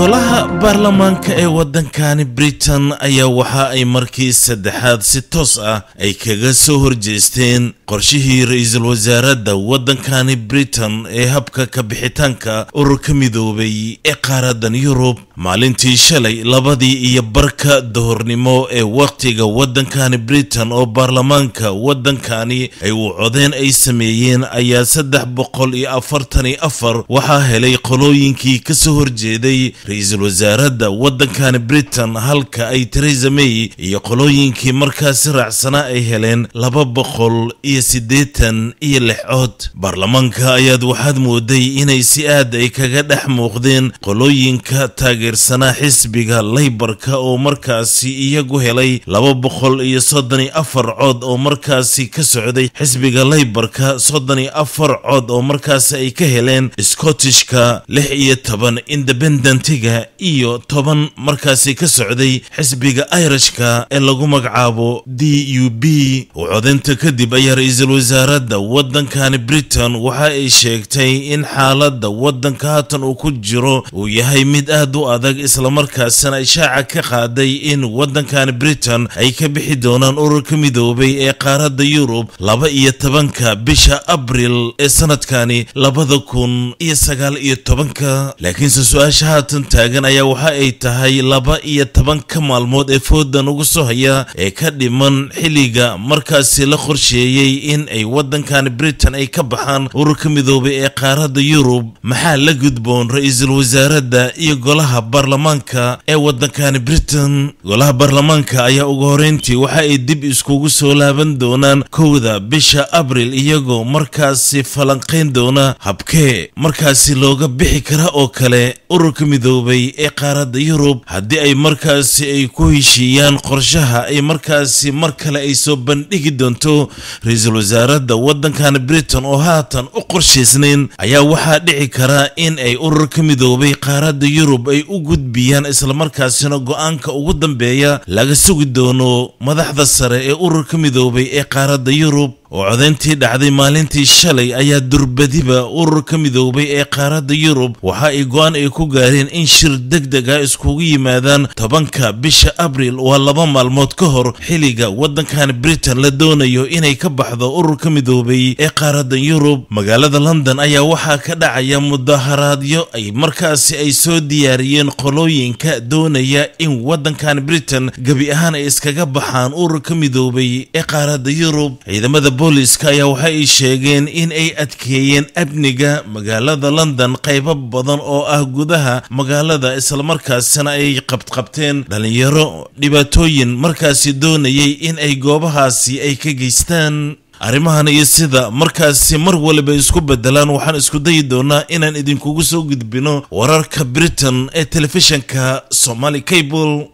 golaha baarlamaanka ee waddankani britain ayaa waxa ay markii saddexaad si toos ah ay kaga soo horjeesteen qorshihii ra-iisul wasaaradda waddankani britain ee habka ka bixitaanka ururka midoobay ee qaaradan yurub maalintii shalay labadii iyo barka dahornimo ee wakhtiga waddankani britain oo baarlamaanka waddankani ay u codeen ay sameeyeen ayaa saddex boqol iyo afartan iyo afar waxaa helay qolooyinkii ka soo horjeeday ra-iisul wasaaradda waddankani britain halka ay teresa may iyo qolooyinkii markaasi raacsanaa ay heleen laba boqol iyo siddeetan iyo lix cod baarlamaanka ayaad waxaad mooday inay si aad ay kaga dhex muuqdeen qolooyinka taageersanaa xisbiga laybarka oo markaasi iyagu helay laba boqol iyo soddon iyo afar cod oo markaasi ka socday xisbiga laybarka soddon iyo afar cod oo markaasi ay ka heleen scottishka lix iyo toban independentiga iyo toban markaasi ka socday xisbiga irishka ee lagu magacaabo d u b oo codaynta kadib ayaa ra-iisul wasaaradda waddankani britain waxa ay sheegtay in xaaladda waddanka haatan uu ku jiro uu yahay mid aad u adag islamarkaasina ishaaca ka qaaday in waddankani britain ay ka bixi doonaan ururka midoobay ee qaaradda yurub laba iyo tobanka bisha abril ee sanadkani labada kun iyo sagaal iyo tobanka laakiinse su-aasha haatan taagan ayaa waxa ay tahay laba iyo tobanka maalmood ee foodan ugu soo haya ee ka dhiman xilliga markaasi la qorsheeyey in ay waddankani britain ay ka baxaan ururka midoobay ee qaaradda yurub maxaa la gudboon ra-iisul wasaaradda iyo golaha baarlamaanka ee waddankani britain golaha baarlamaanka ayaa ugu horeyntii waxa ay dib iskugu soo laaban doonaan kowda bisha abril iyagoo markaasi falanqayn doona habkee markaasi looga bixi kara oo kale ururka midoobay ee qaaradda yurub haddii ay markaasi ay ku heshiiyaan qorshaha ay markaasi mar kale ay soo bandhigi doonto ra-iisul wasaaradda waddankani britain oo haatan u qorshaysnayn ayaa waxaa dhici kara in ay ururka midoobay qaaradda yurub ay u gudbiyaan islamarkaasina go-aanka ugu dambeeya laga sugi doono madaxda sare ee ururka midoobay ee qaaradda yurub oo codayntii dhacday maalintii shalay ayaa durbadiba ururka midoobay ee qaaradda yurub waxa ay go-aan ay ku gaareen in shir deg deg ah iskugu yimaadaan tobanka bisha abril waa laba maalmood ka hor xilliga waddankani britain la doonayo inay ka baxdo ururka midoobay ee qaaradda yurub magaalada london ayaa waxaa ka dhacaya mudaharaadyo ay markaasi ay soo diyaariyeen qolooyinka doonaya in waddankani britain gebi ahaan ay iskaga baxaan ururka midoobay ee qaaradda yurub ciidamada booliska ayaa waxa ay sheegeen in ay adkeeyeen amniga magaalada london qaybo badan oo ah gudaha magaalada islamarkaasina ay qabqabteen dhalinyaro dhibaatooyin markaasi doonayay in ay goobahaasi ay ka geystaan arrimahan iyo sida markaasi mar waliba isku bedelaan waxaan isku dayi doonaa inaan idinkugu soo gudbino wararka britain ee telefishanka somaali cable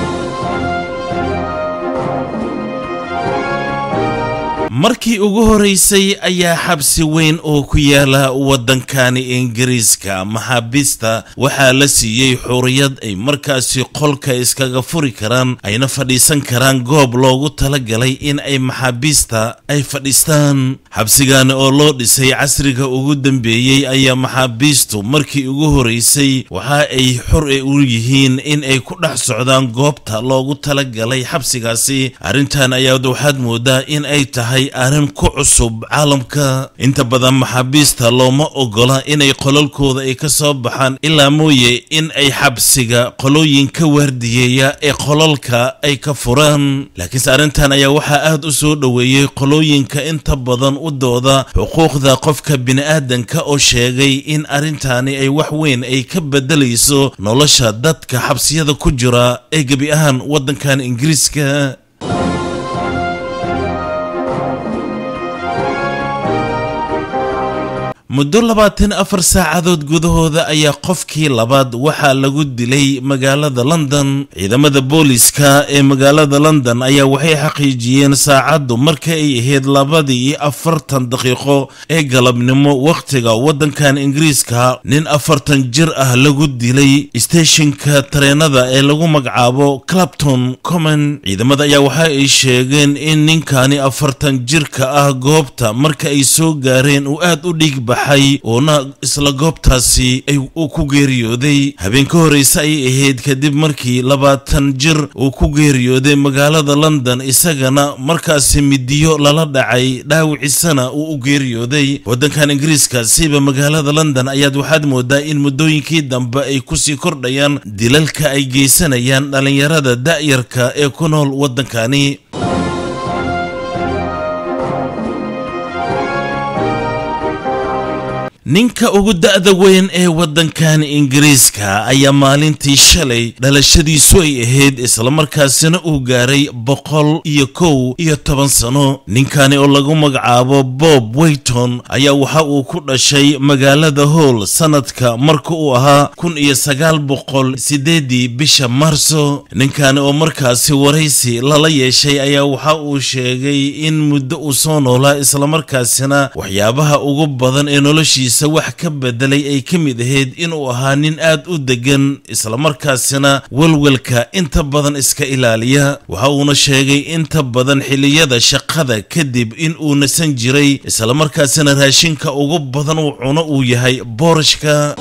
markii ugu horeysay ayaa xabsi weyn oo ku yaala waddankani ingiriiska maxaabiista waxaa la siiyey xuriyad ay markaasi qolka iskaga furi karaan ayna fadhiisan karaan goob loogu talagalay in ay maxaabiista ay fadhiistaan xabsigaani oo loo dhisay casriga ugu dambeeyey ayaa maxaabiistu markii ugu horeysay waxa ay xor u yihiin in ay ku dhex socdaan goobta loogu talagalay xabsigaasi arrintan ayaad waxaad moodaa in ay tahay arrin ku cusub caalamka inta badan maxaabiista looma ogola inay qolalkooda ay ka soo baxaan ilaa mooye in ay xabsiga qolooyin ka waardiyeeya ee qolalka ay ka furaan laakiinse arrintan ayaa waxaa aad u soo dhoweeyey qolooyinka inta badan u dooda xuquuqda qofka bini'aadanka oo sheegay in arrintaani ay wax weyn ay ka bedelayso nolosha dadka xabsiyada ku jira ee gebi ahaan waddankan ingiriiska muddo labaatan afar saacadood gudahooda ayaa qofkii labaad waxaa lagu dilay magaalada london ciidamada booliska ee magaalada london ayaa waxay xaqiijiyeen saacaddu marka ay ahayd labadii iyo afartan daqiiqo ee galabnimo wakhtiga waddankan ingiriiska nin afartan jir ah lagu dilay steeshinka tareenada ee lagu magacaabo clapton common ciidamada ayaa waxa ay sheegeen in ninkani afartan jirka ah goobta marka ay soo gaareen uu aad u dhiig baxay uuna isla goobtaasi uu ku geeriyooday habeen ka horreyse ayay ahayd kadib markii labaatan jir uu ku geeriyooday magaalada london isagana markaasi midiyo lala dhacay dhaawicisana uu u geeriyooday waddankan ingiriiska siiba magaalada london ayaad waxaad moodaa in muddooyinkii dambe ay kusii kordhayaan dilalka ay geysanayaan dhallinyarada da'yarka ee ku nool waddankani ninka ugu da'da weyn ee waddankan ingiriiska ayaa maalintii shalay dhalashadiisu ay ahayd islamarkaasina uu gaaray boqol iyo kow iyo toban sano ninkani oo lagu magacaabo bob weyton ayaa waxa uu ku dhashay magaalada howl sanadka marka uu ahaa kun iyo sagaal boqol sideedii bisha maarso ninkani oo markaasi waraysi lala yeeshay ayaa waxa uu sheegay in muddo uu soo noolaa islamarkaasina waxyaabaha ugu badan ee noloshiisa wax ka bedelay ay ka mid ahayd inuu ahaa nin aad u degan islamarkaasina welwelka inta badan iska ilaaliya waxa uuna sheegay inta badan xilliyada shaqada kadib in uu nasan jiray islamarkaasina raashinka ugu badan uu cuno uu yahay boorashka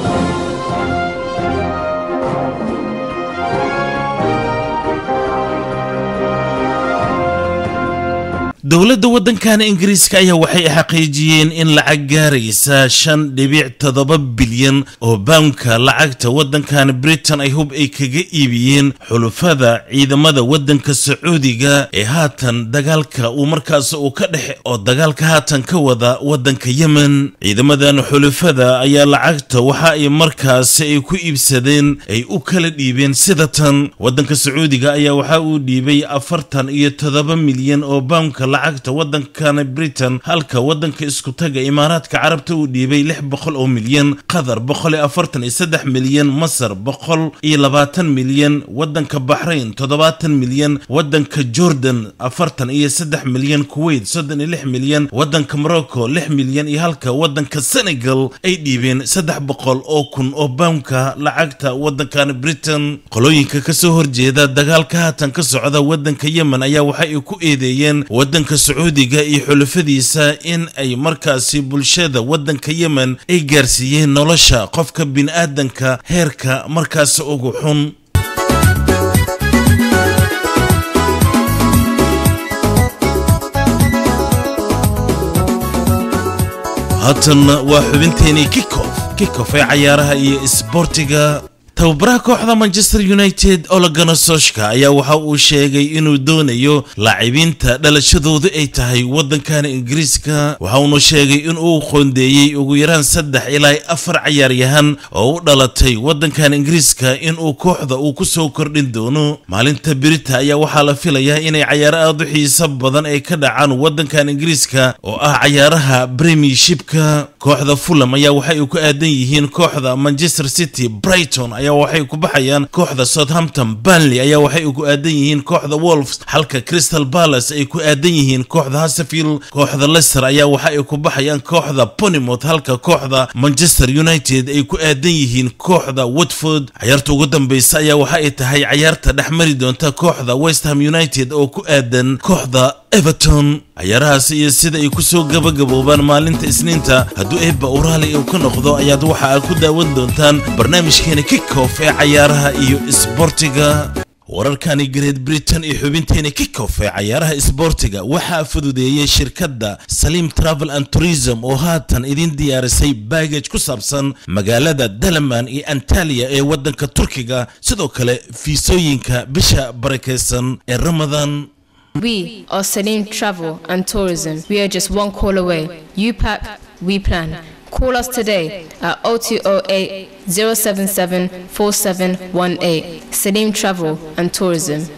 dowladda waddankan ingiriiska ayaa waxay xaqiijiyeen in lacag gaaraysa shan dhibic toddoba bilyan oo bawnka lacagta waddankan britain ay hub ay kaga iibiyeen xulufada ciidamada waddanka sacuudiga ee haatan dagaalka uu markaas uu ka dhex oo dagaalka haatan ka wada waddanka yemen ciidamadan xulufada ayaa lacagta waxa ay markaasi ay ku iibsadeen ay u kala dhiibeen sida tan waddanka sacuudiga ayaa waxa uu dhiibay afartan iyo toddoba milyan oo bawnka lacagta waddankan britain halka waddanka iskutaga imaaraadka carabta uu dhiibay lix boqol oo milyan qatar boqol iyo afartan iyo saddex milyan masar boqol iyo labaatan milyan waddanka baxrayn toddobaatan milyan waddanka jordan afartan iyo saddex milyan kuwait soddon iyo lix milyan waddanka morocco lix milyan iyo halka waddanka senegal ay dhiibeen saddex boqol oo kun oo bawnka lacagta waddankan britain qolooyinka kasoo horjeeda dagaalka haatan ka socda waddanka yemen ayaa waxa ay ku eedeeyeen waddanka sacuudiga iyo xulufadiisa in ay markaasi bulshada waddanka yemen ay gaarsiiyeen nolosha qofka bini'aadanka heerka markaasi ugu xun haatanna waa xubinteenii kikof kikof ee cayaaraha iyo isboortiga tababaraha kooxda manchester united ologana soshka ayaa waxa uu sheegay inuu doonayo laacibiinta dhalashadoodu ay tahay waddankan ingiriiska waxa uuna sheegay inuu qoondeeyey ugu yaraan saddex ilaa afar cayaaryahan oo u dhalatay waddankan ingiriiska inuu kooxda uu ku soo kordhin doono maalinta birita ayaa waxaa la filayaa inay cayaaro aad u xiiso badan ay ka dhacaan waddankan ingiriiska oo ah cayaaraha premiershipka kooxda fulham ayaa waxay ku aadan yihiin kooxda manchester city brighton ayaa waxay ku baxayaan kooxda southampton banley ayaa waxay ku aadan yihiin kooxda wolves halka crystal palace ay ku aadan yihiin kooxda hasefield kooxda leicester ayaa waxa ay ku baxayaan kooxda ponymouth halka kooxda manchester united ay ku aadan yihiin kooxda watford cayaarta ugu dambeysa ayaa waxa ay tahay cayaarta dhex mari doonta kooxda westham united oo ku aadan kooxda everton cayaarahaas iyo sida ay ku soo gabagaboobaan maalinta isniinta hadduu eebba uraali uu ka noqdo ayaad waxa aad ku daawan doontaan barnaamijkeena kickoff ee cayaaraha iyo isboortiga wararkani great britain iyo xubinteena kickoff ee cayaaraha isboortiga waxaa fududeeyey shirkadda saliim travel and tourism oo haatan idin diyaarisay baagaj ku saabsan magaalada dalaman iyo antaliya ee waddanka turkiga sidoo kale fiisooyinka bisha barakeysan ee ramadan We are Salim Travel and Tourism. We are just one call away. You pack, we plan. Call us today at 0208 077 4718. Salim Travel and Tourism.